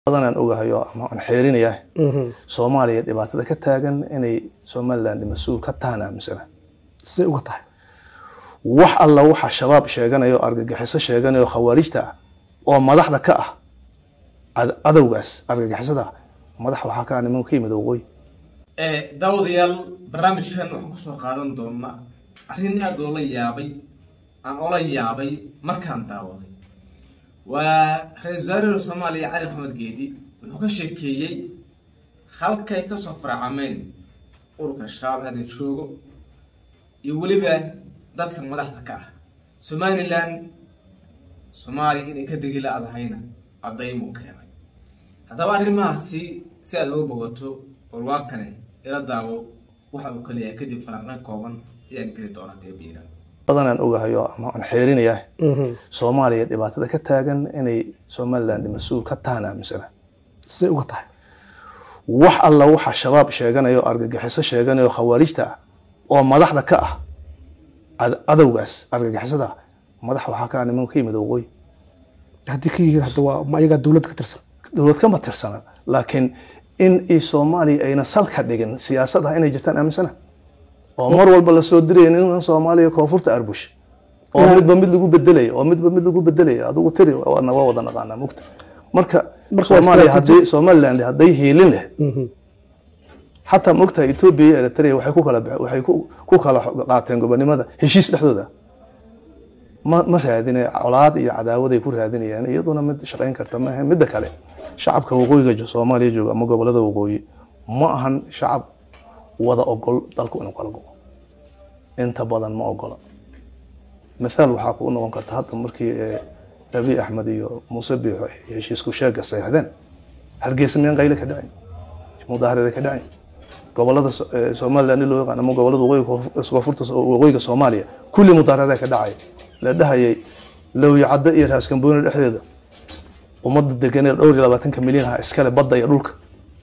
badanaan ogahay oo ama aan xeerinaya soomaaliya dhibaatada ka taagan inay somaliland mas-uul ka tahan aaminsana siday uga tahay wax alla waxa shabaab sheeganaya oo argagixiso sheeganaya oo khawaarijta ah oo madaxda ka ah ad- adowgaas argagixisada ah madax waxaa ka ah niman ka yimid waqooyi daawadayaal barnaamijkan waxaan kusoo qaadan doonaa arrin aad oola yaabay aan ola yaabay markaan daawaday waa ra-iisul wasaaraha soomaaliya cali maxamed geedi wuxuu ka sheekeeyey halkay kasoo farcameen ururka shabaab hadda joogo iyo weliba dadka madaxda ka ah somaliland soomaaliya inay ka degi la-dahayna caddaymuu keenay haddaba arrimahaasi si aad uga bogato warwaakane ila daawo waxa uu kaleeyahay kadib falanqeyn kooban ayaan geli doonaa dee biiraad badanaan ogahay oo ama aan xeerinaya soomaaliya dhibaatada ka taagan inay somaliland mas-uul ka tahan aaminsana siday uga tahay wax alla waxa shabaab sheeganaya oo argagixiso sheeganaya oo khawaarijta ah oo madaxda ka ah ad- adowgaas argagixisada ah madax waxaa ka ah niman ka yimid waqooyi haddii ka yihiin hadda waa ma ayagaa dowladda ka tirsan dowlad kama tirsana laakiin in i soomaaliya ayna salka dhigin siyaasad ah inay jirtaan aaminsana oo mar walba lasoo diraya nin soomaaliya koonfurta arbush oo Yeah. midba mid lagu bedelaya oo midba mid lagu bedelaya adigu tiri waana waa wada naqaanaa mugta marka Marka waa soomaaliya strategy. haddii somaliland hadday hiilin lahayd xataa mogtahay etoobiya iyo eritrea waxay ku kala bax- waxay ku ku kala qaateen gobonimada heshiis dhexdooda ma ma raadine colaad iyo cadaawaday ku raadinayaan iyaduna mid shaqayn karta maaha midda kale shacabka waqooyiga jo- soomaaliya jooga ama gobolada waqooyi ma ahan shacab wada ogol dalku inuu kala go inta badan ma ogola mithaal waxaa kugu noqon karta hadda markii eh, abiy axmed iyo muuse biixo ay heshiisku sheega saxiixdeen hargeysa miyaan qayle ka dhacin mudaaharaday ka dhacin gobolada So- eh, somaliland loo yaqaan ama gobolada waqooyiga koonf- koonfurta So- waqooyiga soomaaliya kulli mudaaharadaa ka dhacay la dhahayay lowyacaddo iyo raaskambooni dhexdeeda ummadda deganee dhowr iyo labaatanka milyan ah iskale badda iyo dhulka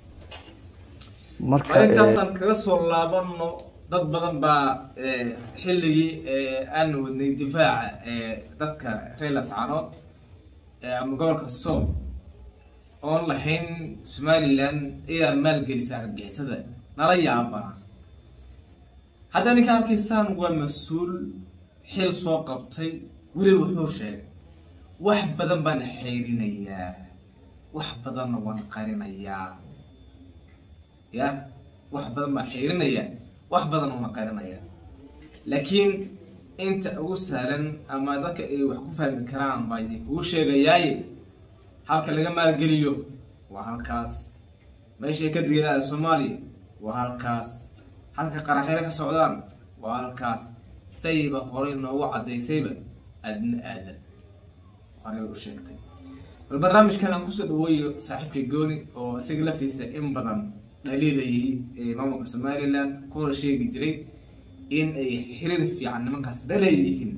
marka eh, intaasaan kaga soo laabano dad badan baa eh, xilligii eh, aan wadnay difaaca eh, dadka reer lascaanood eh, ama gobolka sool oon lahayn somaliland ayaa maalgelisa argixisada nala yaabana hadda ninka arkaysaan waa mas-uul xil soo qabtay weliba wuxuu sheegay wax badan baan xeyrinayaa wax badanna waan qarinayaa ya wax badan baan xeerinaya wax badan una qarinaya laakiin inta ugu sahlan ama dadka ay wax ku fahmi karaan baa idinkugu sheegayaaye halka laga maalgeliyo waa halkaas meeshay ka degenaada soomaaliya waa halkaas halka qaraxyada ka socdaan waa halkaas sayba horey noogu cadaysayba adna aadan horey bay u sheegtay bal barnaamijkan aan kusoo dhaweeyo saaxiibka gooni oo isaga laftiisa in badan dhaliilayay ee maamulka somaliland kuna sheegi jiray in ay xiriir fiican nimankaas dhaleeyihiin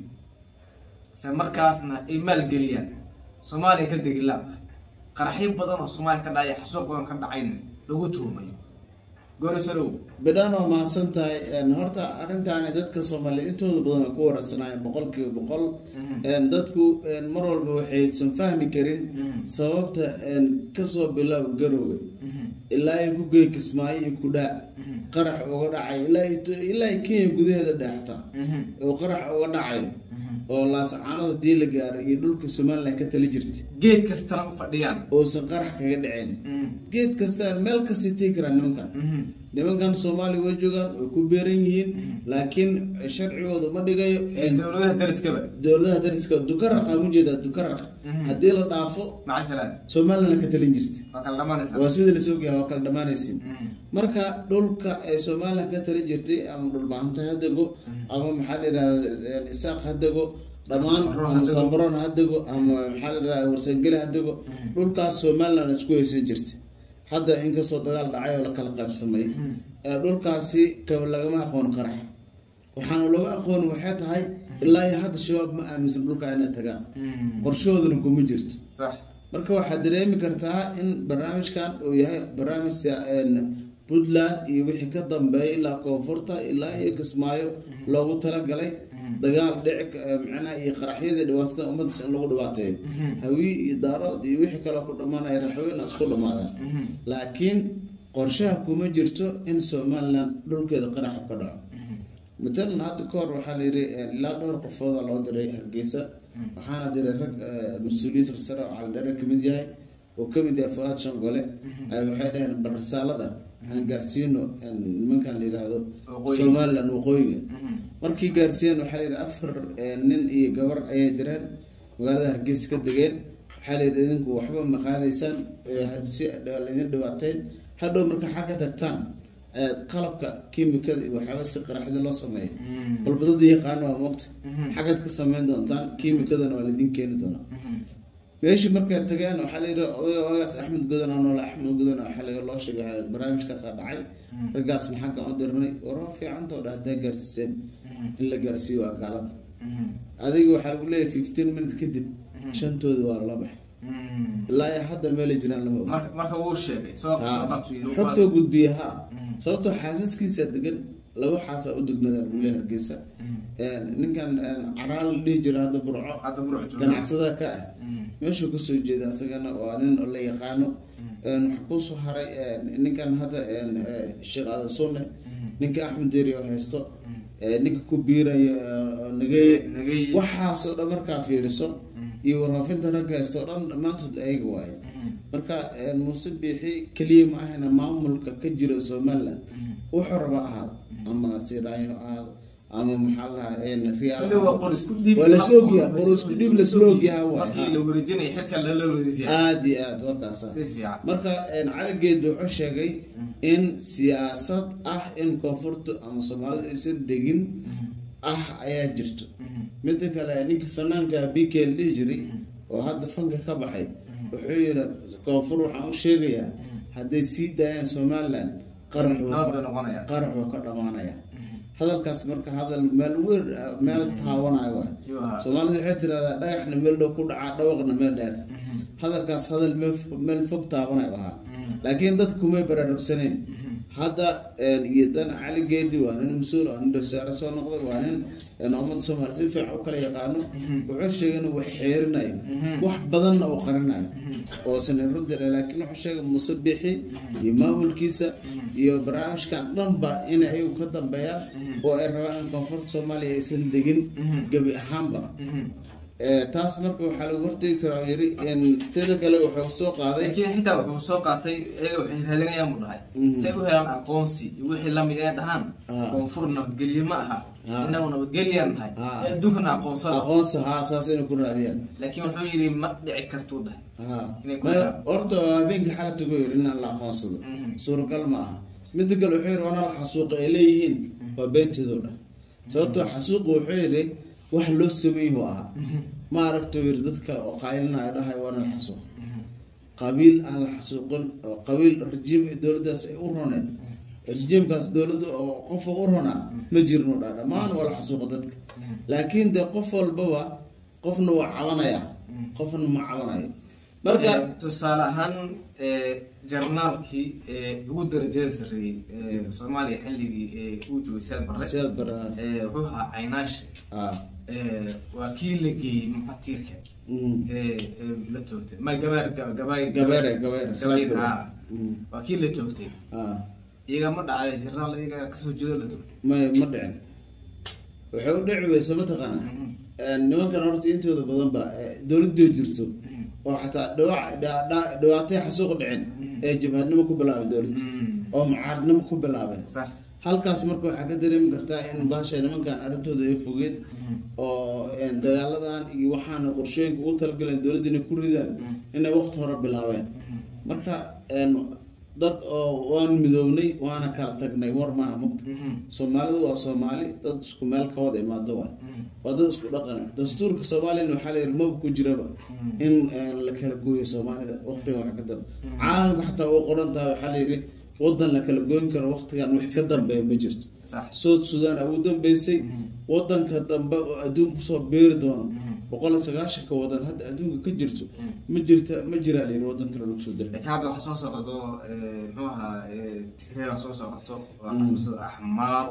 isla markaasna ay maalgeliyaan soomaaliya ka degi laadahay qaraxyo badan oo soomaaliya ka dhacay xasuuq badan ka dhacayna lagu tuumayo gooni soo dhawow bidhaan waa mahadsan tahay Een, horta arrintaani dadka soomaaliyeed intooda badan way ku wararsanaayeen boqolkiiba boqol Een, dadku een, mar walba waxaysan fahmi karin sababta een, kasoo bilow garowga ilaa ay ku geey kismaayo iyo kudhaac qarax uga dhacay ilaa ay- ilaa ay kenya gudaheeda dhaaxta oo qarax uga dhacayo oo laascaanood hadii la gaaray iyo dhulka somaliland ka tali jirta geed kastana u fadhiyaan uusan qarax kaga dhicin geed kasta meel kasta tegi karaan nimankan nimankan soomaaliya way joogaan way ku beeran yihiin laakiin sharcigooda ma dhigayo dowladaha dariskaba dowladaha dariska dukaraqa ma jeedaa dukaraq haddii la dhaafo maca salaam somaliland ka talin jirta waa kala dhamaanaysaa waa sida lasoo gayaa waa kala dhamaanaysiin marka dhulka ay somaliland ka talin jirtay ama dhulbahanta ha dego ama maxaa la yidhahda isaaq ha dego dhammaan Samaroon ha ama dego. samaroon ha dego ama maxaa la yidhahda warsangeli ha dego dhulkaas somaliland isku haysan jirta hadda inkastoo dagaal dhacay oo la kala qaybsamay ee dhulkaasi ka- lagama aqoon qarax waxaana looga aqooni waxay tahay ilaa iyo hadda shabaab ma aaminsan dhulka inay tagaan qorshahooduna kuma jirto sax marka waxaad dareemi kartaa in barnaamijkan uu yahay barnaamij sia- een, puntland iyo wixii ka dambeeya ilaa koonfurta ilaa iyo kismaayo loogu talagalay dagaal dhici ka- eh, macnaha iyo qaraxyada dhibaatada ummaddas in lagu dhibaateeyo hawiye iyo daarood iyo wixii kaloo ku dhammaanaya raxweyna isku dhamaadaan laakiin qorshaha kuma jirto in somaliland dhulkeeda qaraxa ka dhaco matalan hadda ka hor waxaa la yidhi eh, ilaa dhowr qofooda loo diray hargeysa waxaana diray rag eh, mas-uuliyiin sarsare oo caldhere kamid yahay oo kamid yahay fuaad shangole ay waxay dhaheen bal risaalada aan gaarsiino eh, nimankan la yidhaahdo Waqooyi. somaliland waqooyiga markii gaarsiiyeen waxaa la yidhi afar eh, nin iyo gabar ayay direen magaalada hargeysa ka degeen waxaa la yidhi idinku waxba ma qaadaysaan eh, si laydin dhibaateyn hadhow marka xag ka tagtaan ayaad qalabka kiimikada iyo waxyaaba si qaraxda loo sameeya walba dad yaqaan waa moogta xagaad ka sameyn doontaan kiimikadana waa laydin keeni doonaa meeshii markay tageen waxaa la yidhi odayga ogaas axmed godan oo noole axmed godan waxaa la loo sheegay barnaamijkaasaa dhacay raggaas maxaa u dirnay waro fiicantoo dha haddaa gaarsiiseen in la gaarsiiyo waa gaalada adiga waxaa lagu leeyahay fifteen minutes kadib shantooda waa la baxay ilaa iyo hadda meelay jiraan lama oga marka marka wuu sheegay soo soo qabtu yidhi xogtoo gudbiya ha sababtoo xaasaskiisa degan laba xaasaa u degnada lagule hargeysa ninkan caraal la dhihi jira hadda burco hadda buruc jooga ganacsada ka ah meeshuu kasoo jeeda asagana waa nin oo la yaqaano waxaa kusoo haray ninkan hadda sheekh aadan sunne ninka axmed deri oo haysto ninka ku biiraya nageeye Nageeye. waxaasoo dhan markaa fiiriso iyo warfaafinta ragga haysto o dhan dhammaantood ayaga waaye marka muuse biixi keliya ma ahayna maamulka ka jira somaliland wuxuu raba ahaado ama siraayo ahaado ama maxaa la dhahaa riyaal Kulli waa qor isku dhiib waa lasla ogyahay qor isku dhiib lasla ogyahay markii waay la wareejinaya xilka lala wareejiyay aada iyo aada waa kaasa si fiican marka caligeed wuxuu sheegay in siyaasad ah in koonfurta ama soomaalidu aysan degin ah ayaa jirto midda kale ninka fanaanka bk la dhihi jiray oo hadda fanka ka baxay wuxuu yiri koonfur waxaan u sheegayaa hadday sii daayaan somaliland qarax wuu nabad ka- bay noqonayaan qarax wuu ka dhamaanaya hadalkaas marka hadal meel weer meel taawanayo waay Yuu ahaa. soomaalida waxay tirahdaa dhagaxna meel dhow ku dhacaa dhawaqna meel dheer hadalkaas hadal meel fo- meel fog taabanayo ahaa laakiin dadku kumay baraarugsaneen hadda iyo dan cali geedi waa nin mas-uul waa nin dhasaare soo noqday waa nin ummadda soomaaliya si fiican u kala yaqaano wuxuu sheegay inuu wax xeerinayo wax badanna uu qarinayo oo sana rudare laakiin wuxuu sheegay muuse bixi iyo maamulkiisa iyo barnaamijkan dhanba in ayagu ka dambeeyaan oo ay rabaan in koonfurta soomaaliya aysan degin gebi ahaanba Eh, taas marka waxaa lagu hortegi karaa yiri in teda kale wuxuu soo qaaday laakiin xitaa wuxuu soo qaatay iyaga waxay raadinayaan buu dhahay Mhm. si ay u helaan aqoonsi iyo wixii lamid ee dhahaan Ah. koonfur nabadgelye ma aha Ah. inagu nabadgelyaan nahay Ah. ee adduunkana aqoonsada aqoonsi haa saas inay ku raadiyaan laakiin wuxuu yidhi ma dhici kartuu dhahay haa Inay ku Ma- raadiyaan. horta habeenkii xala tago yiri inaan la aqoonsado Mhm. suuragal ma aha midda kale wuxuu yiri waana la xasuuqa ay leeyihiin waa beenteedo dhan sababtoo xasuuqa wuxuu yiri wax loo sameeyuu ahaa ma aragto yiri dad kale oo qaylinayo dhahay waana la xasuuq qabiil aan la xasuuqin oo qabiil rajiim dowladdaas ay u roneed rajiimkaas dowladda oo qofa u ronaa ma jirno dhaa dhammaan waa la xasuuqa dadka laakiin de qof walbaba qofna waa cabanaya qofna ma cabanayo marka Eh, tusaale ahaan eh, jarnaalkii eh, ugu darajada sarreeyey eh, soomaaliya xilligii eh, uu joogay siyaad barre sidaad bara eh, wuxuu ahaa caynaashi ah eh, waa kii la geeyey mufatiirka mm. eh, eh, la toogtay ma gabaar ga- gabaay gabeere gabeere salaad gabayr, gabeere. ah. Mm. waa kii la toogtay ah iyaga ma dhacay jarnaal iyaga kasoo jeedo la toogtay may ma dhicin waxay u dhici weysa mataqaana nimankan horta intooda badan ba eh, dowladoo jirto oo xataa dhawac dha- dha- dhawaatay xasuuq dhicin ee jabhadnimo ku bilaabay dowladda oo mucaaradnimo ku bilaabeen sax halkaas marka waxaa ka dareemi kartaa in baasha nimankan arrintooda ay fogeed oo een, dagaaladan iyo waxaana qorshooyinka ugu talagaleen dowladda inay ku ridaan inay waqti hore bilaabeen marka een, dad oo waan midownay waana kala tagnay war maaha mugta soomaalidu waa soomaali dad isku meel ka wada imaado waay waa dad isku dhaqana dastuurka soomaaliyana waxaa la yidhi maba ku jiraba in een, la kala gooyo soomaalida waqtigan wax ka dambe caalamka xataa u qoran tahay waxaa la yidhi wadan la kala goyn karo waqtigan wax ka dambeeya ma jirto sax south sudan ugu dambeysay wadanka dambe oo adduunka kusoo beeri doono boqol iyo sagaashanka wadan hadda adduunka ka jirto ma jirta ma jiraa la yidhi wadan kale lagu soo diray laakiin hadda waxaa soo socdo eh, muxuu ahaa eh, tigreeba soo socoto waa xamso axmaaro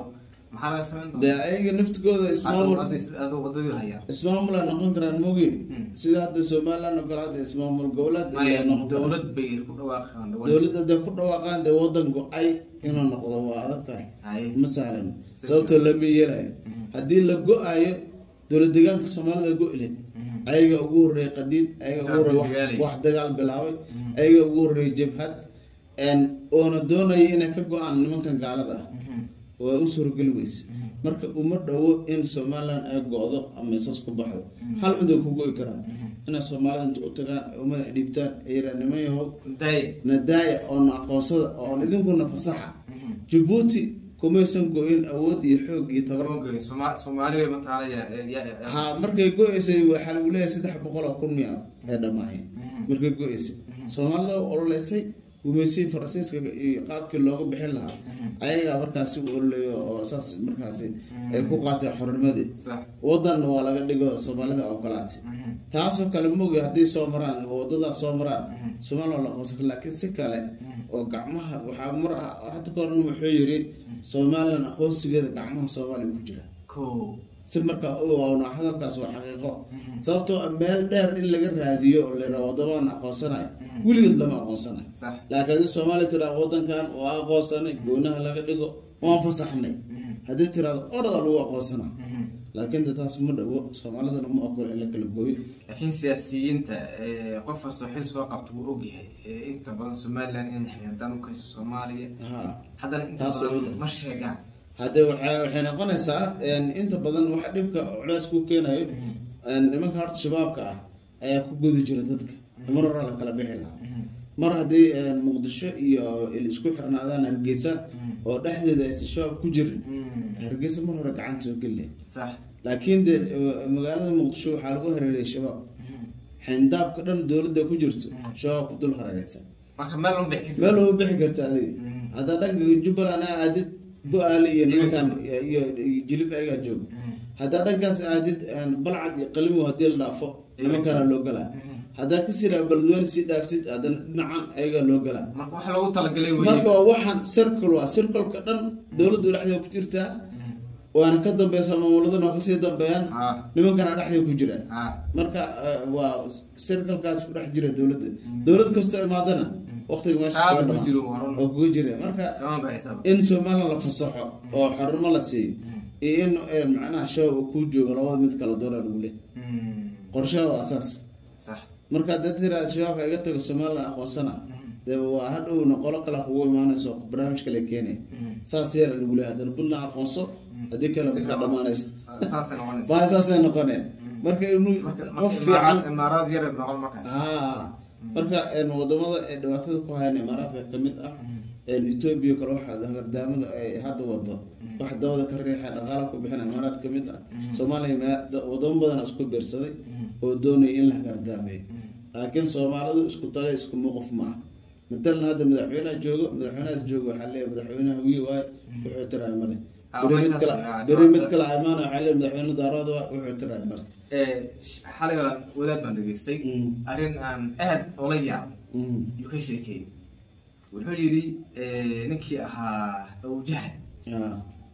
maxaa laga samayn dee doonaa ayaga naftigooda ismaamul aduu wadadii hayaan ismaamul ay noqon karaan mogi Mm. sida hadda somaliland oo kale hadda ismaamul goboleed maya ay noqon karaan. dowlad bay ku dhawaaqaan dowladda dee ku dhawaaqaan dee wadan go-ay inuu noqdo waa adag tahay Haye. ma sahlan sababtoo lama yeelayo haddii la go-ayo dowlad deegaanka soomaalida go-ile ayaga ugu horreeyay qadiid ayaga ugu horreeyay wax- Dagaal wax dagaal bilaabay ayaga ugu horreeyay jabhad een, oona doonaya inay ka go-aan nimankan gaalada ah waa u suurogeli weyse marka uma dhowo in somaliland ay go-do ama isaas ku baxdo hal mid ay ku go-i karaan inay soomaalida inta u tagaan ay u madax dhiibtaan ay yidhaan niman yahow day nadaaya oona aqoonsada oon idinkuna fasaxa jabuuti kumaysan go-in awood iyo xoog iyo tabar Oogay, Soma- soomaaliya mataala ya- ya- ya- ha markay go-eysay waxaa lagu leeyahay saddex boqol oo kun miya ee dhamaayeen markay go-eysay soomaalida u ololeysay gumeysihii faransiiska iyo qaabkii looga bixin lahaa ayagaa markaasi u ololeeyo oo saas markaasi ay ku qaatay xornimadii sax wadanna waa laga dhigo soomaalida ogolaatay taasoo kale mogi haddii soo maraan oo wadadaas soo maraan soomaaliya waa la aqoonsan laakiin si kale oo gacmaha waxaa mar ah hadda ka horan wuxuu yiri somaliland aqoonsigeeda gacmaha soomaaliya ku jira ko si markaa u ogaawno hadalkaas waa xaqiiqo sababtoo ah meel dheer in laga raadiyo oo layidhaha waddamaan aqoonsanayo weligeed lama aqoonsanayo sax laakiin haddii soomaaliya tiraa wadankan waa aqoonsanay goonaha laga dhigo waan fasaxnay haddii tiraado orada lagu aqoonsanaa laakiin de taas ma dhawo soomaaliduna ma ogola in la kala gooyo laakiin siyaasiyiinta eh, qof kastoo xil soo qabta wuu ogyahay Eh, inta badan somaliland inay xiriirtaan u kayso soomaaliya ha haddana inta Taas badan oo- ma sheegaan haddee waxay waxay noqonaysaa een, inta badan waxa dhibka culays ku keenayo een, nimanka horta shabaabka ah ayaa ku gudi jira dadka mar hore la kala bixi lahaa mar haddii een, muqdisho iyo il isku xirnaadaan hargeysa oo dhexdeeda aysan shabaab ku jirin hargeysa mar hore gacanta soo geli lahayd sax laakiin de eh, magaalada muqdisho waxaa lagu hareerayay shabaab xindaabka dhan dowladda ku jirto shabaab ku dul hareeraysan marka meel un bixi meel uma bixi karta adiga haddaa dhanka jubbaland aa aadid bu-aale iyo nimankan iyo iyo jilib ayagaa jooga haddaa dhankaas aadid een, balcad iyo qalimow haddii la dhaafo nimankana loo galaa haddaa kasii dhaa beledweyne sii dhaaftid haddana dhinacan ayagaa loo galaa marka waxa loogu talagalay marka weye waa waxaan circle waa circleka dhan dowladdu dhexdeeda ku jirtaa waana ka dambeysaa maamuladana waa kasii dambeeyaan ha nimankana dhexdeeda ku jiraan ha marka eh, waa circlekaas ku dhex jira dowladda dowlad kastoo imaadana waqtiga meesha Aad kula ugu dhamaa jiro waran. oo kuga jira marka kama baxaysaba in somaliland la fasaxo oo xornimo la siiyo iyo in eh, macnaha shabaab uu kuu joogo labada mid kala doona lagu leh qorshaha waa asaas sax marka haddaad tiraa shabaabka iga tago somaliland aqoonsana dee waa hadhowna qolo kale kugu imaanayso barnaamij kale keenay saas yeela lagu leeyahay haddana puntland aqoonso haddii kale markaa dhamaanaysa saasay noqonaysa baa saasay noqoneen marka inuu Marka- qof marka fiican imaaraad- imaaraad yareed noqon markaas haa marka een, wadamada ay dhibaatada ku hayaan imaaraadka kamid ah een, etoobiya kale waxa hardaamada ay hadda wado wax dabada ka riixa dhaqaala ku bixina imaaraad kamid ah soomaaliya ma- da- wadamo badan isku beersaday oo doonaya in la hardaameeyo laakiin soomaalidu isku tale isku muuqaf ma ah matalan hadda madaxweynaha joogo madaxweynahaas joogo waxaa leeyahay madaxweynaha wiyi waaye wuxuu tiraay male Ah, beri mid meeshaas kale waa- beri mid kale imaana waxaa leeyahay madaxweyne daarooda waa wuxuu tiraay male Eh, xalay baan wadaad baan dhageystay Mm. arrin aan aad ola yaabay Mm. yuu ka sheekeeyey wuxuu yidhi eh, ninkii ahaa awjahad Ah,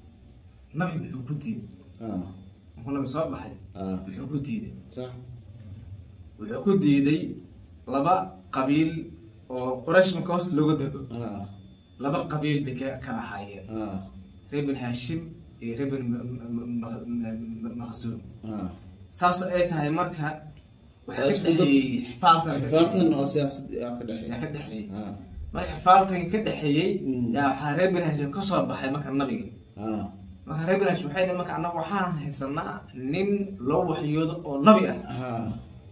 nabi muxuu ku diiday ah, muxuu nabi soo baxay ah. muxuu ku diiday sax wuxuu ku diiday laba qabiil oo quraysh marka hoos looga dego ah, laba qabiil bay ka kala ahaayeen ah, reer bin hashim iyo reer bin makhsuum ah. saas oo ay tahay marka Waa waxaa ka isku dad- dhexeeyey xifaaltan xifaartan oo siyaasad yaa ka dhexeeya yaa ka dhexeeyey Ah, marka xifaaltan ka dhexeeyey Mm. yaa waxaa reer bin hashim ka soo baxay marka nabiga ah, marka reer bin hashim waxay dhahay marka annaga waxaan haysanaa nin loo waxyoodo oo nabi ah ah,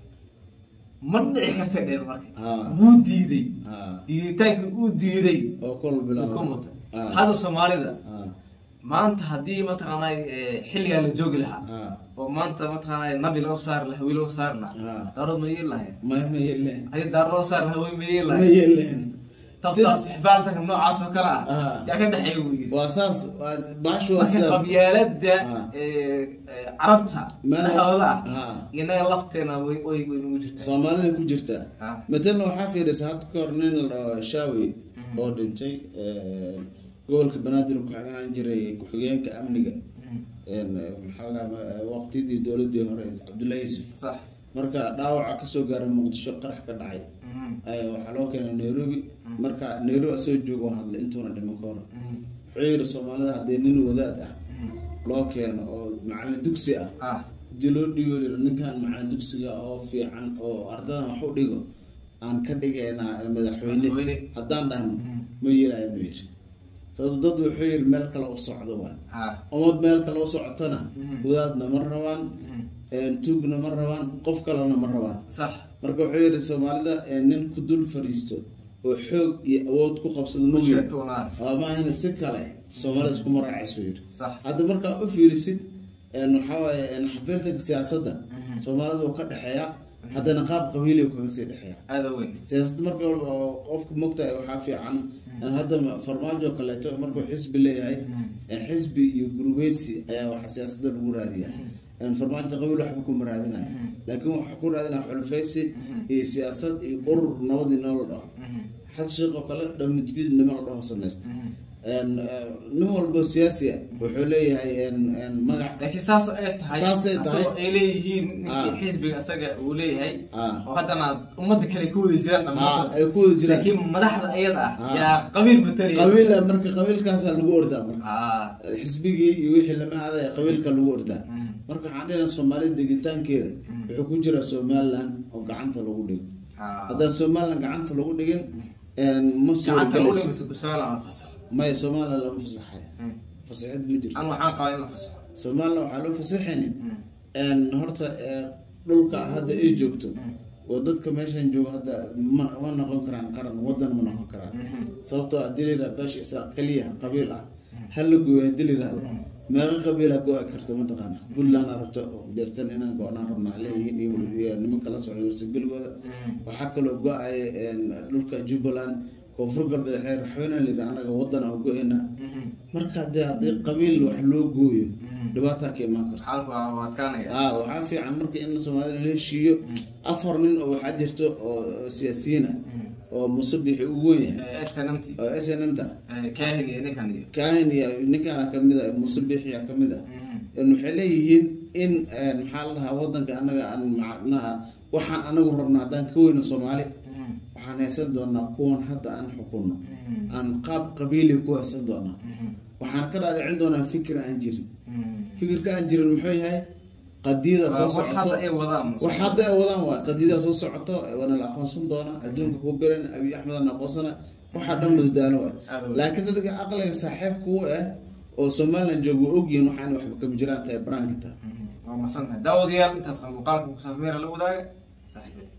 ma dhici karta dheer marka Ah. wuu diiday ah. diiditaanka uu diiday oo kol uu bilaabo ka mutay Ah, hadda soomaalida ah, maanta haddii mataqaanaa eh, xilligaa la joogi lahaa ah, oo maanta mataqaanaa nabi loo saari lahaa wiil loo saari lahaa ah. daarood ma yeeli lahayn ma ma yeeleen hadii daaro loo saari lahaa way ma yeeli ma lahayn yeeleen tabtaas xibaaltanka noocaas oo kale ah Ah. yaa ka dhexeeya buu yidhi waa saas waa baashu waa marka sidaas qabyaalada Ah. eh, eh, carabta Meel- dhexdooda Ah. ah inaga lafteena way way way nagu jirtaa soomaalida ku jirta Ah. matalan waxaa fiirisa hadda ka hor nin la dhaho shaawi oo dhintay gobolka banaadir ku xigeen jiray ku-xigeenka amniga een, maxaa la dhahaa, waqtidii dowladii hore cabdullahi yuusuf sax marka dhaawaca kasoo gaaray muqdisho qarax ka dhacay ayaa waxaa loo keenay nairobi marka nairobi asoo joogo oo hadlay intuuna dhiman ka hor wuxuu yidhi soomaalida haddii nin wadaad ah loo keeno oo macalin dugsi ah ah hadii loo dhiibo yidhi ninkan macalin dugsiga oo fiican oo ardadan wax u dhigo aan ka dhigaynaa madaxweyne Madaxweyne. haddaan dhahno ma yeelayo ma yidhi sababto dad wuxuu yidhi meel kale u socdo waay ah umad meel kale u socotona Mhm. wadaadna ma rabaan tuugna ma rabaan qof kalena ma rabaan sax marka wuxuu yidhi soomaalida eh, nin ku dul fadhiisto oo xoog iyo awood ku qabsada ma yidhi sheegtoonaa waa maahina si kale soomaalida iskuma raacayso yidhi sax hadda markaa u fiirisid een, waxaa waaye een, xafiirtanka siyaasadda soomaalida uu ka dhexeeya haddana qaab qabiili kaga sii dhexeeya aada weyn siyaasadda marka walba oo qofka mogtahay waxaa fiican in hadda farmaajo kaleeto markuu xisbi leeyahay ee xisbi iyo gurubeysi ayaa waxa siyaasadda lagu raadiya een, farmaajo qabiil waxba kuma raadinaya laakiin waxaa ku raadinaya xulfeysi iyo siyaasad iyo urur nabadii nolol dhaho xas sheekh oo kale dhamma jadiid nima la dhaho samaysta een, eh, nin walbo siyaasi ah wuxuu leeyahay een, een, magac laakiin saas oo ay tahay Saasay tahay. asagoo ay leeyihiin Ah. ninkii xisbiga isaga uu leeyahay Ah. oo haddana ummadda kale ku wada jiraan ah, dhammaantood ay ku wada jiraan laakiin madaxda ayada ah Ah. yaa qabiil matalaya qabiila marka qabiilkaasaa lagu ordaa marka ah xisbigii iyo wixii lama aadaya qabiilka lagu ordaa marka waxaan dhihnaa soomaalida degitaankeeda wuxuu ku jiraa somaliland oo gacanta lagu dhigo ah haddaan somaliland gacanta lagu dhigin een, ma soo gacanta lagu galayso dhigayso bismillah la fasaxo maya somaliland lama fasaxayo fasaxid ma an jirto waxaan qabaa in la fasaxo somaliland waxaa loo fasaxaynin een, horta ee, dhulka hadda ay joogto oo dadka meeshan joogo hadda ma ma noqon karaan qaran wadan ma noqon karaan sababtoo haddii la yidhaha beesha isaa keliya qabiil ah hal la gooyo haddii la yidhahdo meeqa qabiila go-a karta mataqaana puntland rabto oo jeertan inaan go-naan rabnaa leeyihiin iyo iyo nimanka la socda warsageligooda waxaa kaloo go-aya een, dhulka jubbaland koonfur galbeed xeer raxweyne la yidhaha anaga wadan aan go-ayna marka haddii haddii qabiil wax loo gooyo dhibaataa ka imaan karto xaalku waa waa adkaanaya ah waxaa fiican marka in soomaalida la heshiiyo afar nin oo waxaa jirto oo oo siyaasiyiin ah oo musabixi ugu weyn yahay snmt oo s n m ta kaahin iyo ninkan iyo kaahin iyo ninkaana kamid a musabixia kamid a En waxay leeyihiin in en, maxaa la dhahaa wadanka anaga aan macnaha waxaan anagu rabno haddaan ka weyno soomaali waxaan haysan doonaa kuwan hadda aan xukunno aan qaab qabiili ku haysan doonaa waxaan ka dhaadhicin doonaa fikir aan jirin fikirka aan jirin muxuu yahay qadiyada soo wax socoto hadda ay wadaan wax hadda ay wadaan waa qadiyada soo socoto waana la aqoonsan doona adduunka ku biran abiy axmed aan aqoonsana waxaa dhan madadaalo waay Aad u- laakiin dadka aqliga saaxiib kuwa ah oo somaliland jooga waa ogyihiin waxaan waxba kama jiraan tahay baraanka tahay waa masantahay daawadayaal intaas muuqaalka ku saafmeera la wadaaga saaxiibada